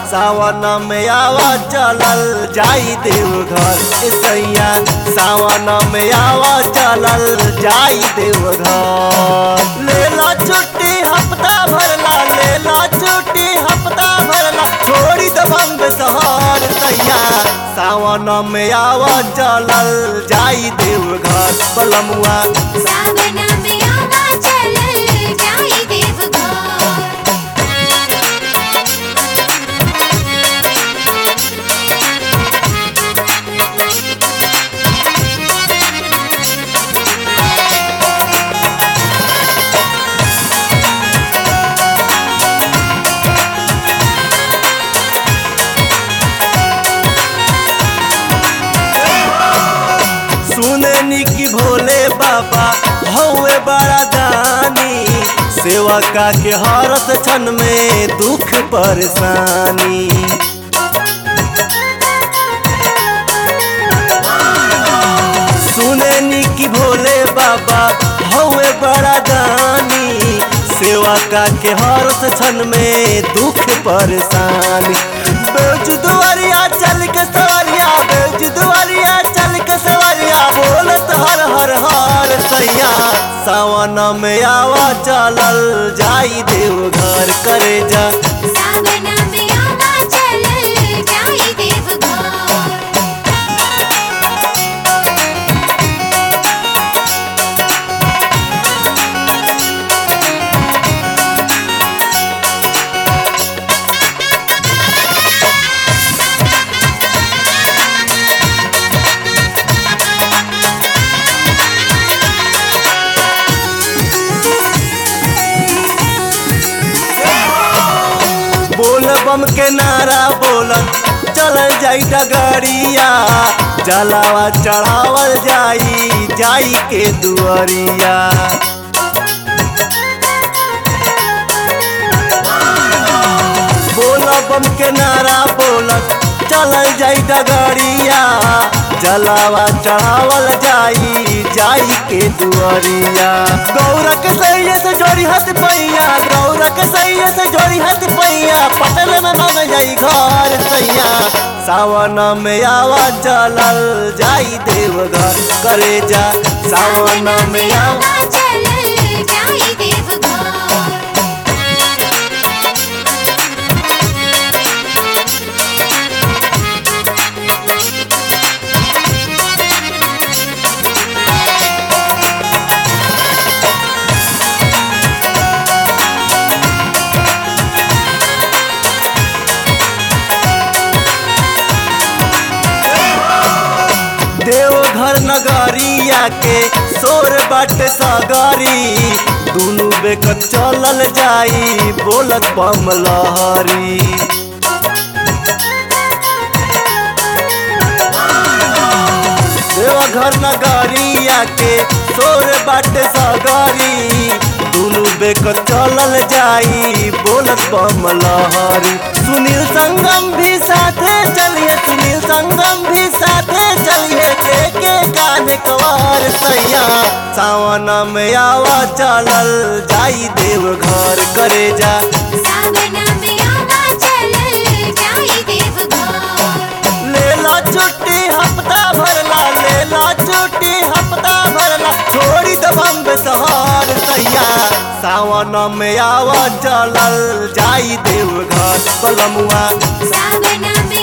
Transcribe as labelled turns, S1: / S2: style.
S1: सावन में आवा चलल जाई देवघर ए सैया सावन में आवा चलल जाई देवघर लेला छुट्टी हफ्ता भरला लेला छुट्टी हफ्ता भरला छोड़ी द बम्ब शहर सैया सावन में आवा चलल जाई देवघर पलमुआ
S2: सावन में आवा चलल जाई देवघर
S1: सुने की भोले बाबा हौवे बड़ा दानी सेवा का के हरत क्षण में दुख परेशानी सुने की भोले बाबा हौवे बड़ा दानी सेवा का के हरत क्षण में दुख परेशानी बेच दुआरिया चल के सवरिया बेच दुआरिया चल के सवरिया बोलत हर हर हर सैया सावन में आवा चलल जाई देवघर करे जा
S2: सावन में आवा चलल जाई देवघर
S1: बोल बम के नारा बोलत चलल जाई डगरिया जलावा चढ़ावल जाई जाई के दुआरिया बोल बम के नारा बोलत चलल जाई डगरिया जलावा चढ़ावल जाई जाई के दुआरिया गौरा के सैया से जोड़ी हाथ पैया गौरा के सैया से जोड़ी हाथ पैया पटल में मन जाई घर सैया सावन में आवा चलल जाई देवघर करे जा सावन में आवा
S2: आवा चलल जाई देवघर
S1: देवघर नगरिया के सोर बाट सगरी दुनु बेकत चलल जाई बोलत बम लहरी देवघर नगरिया के सोर बाट सगरी दुनु बेकत चलल जाई बोलत बम लहरी सुनील संगम भी साथे चलिए सुनील संगम भी साथे चलिए के के गाने कवार सैया सावन में आवा चलल जाई देवघर करे जा
S2: सावन में आवा चलल जाई देवघर
S1: लेला छुट्टी हफ्ता भरला लेला छुट्टी हफ्ता भरला छोड़ी द बम्ब शहर सैया सावन में आवा चलल जाई देवघर पलमुआ
S2: सावन में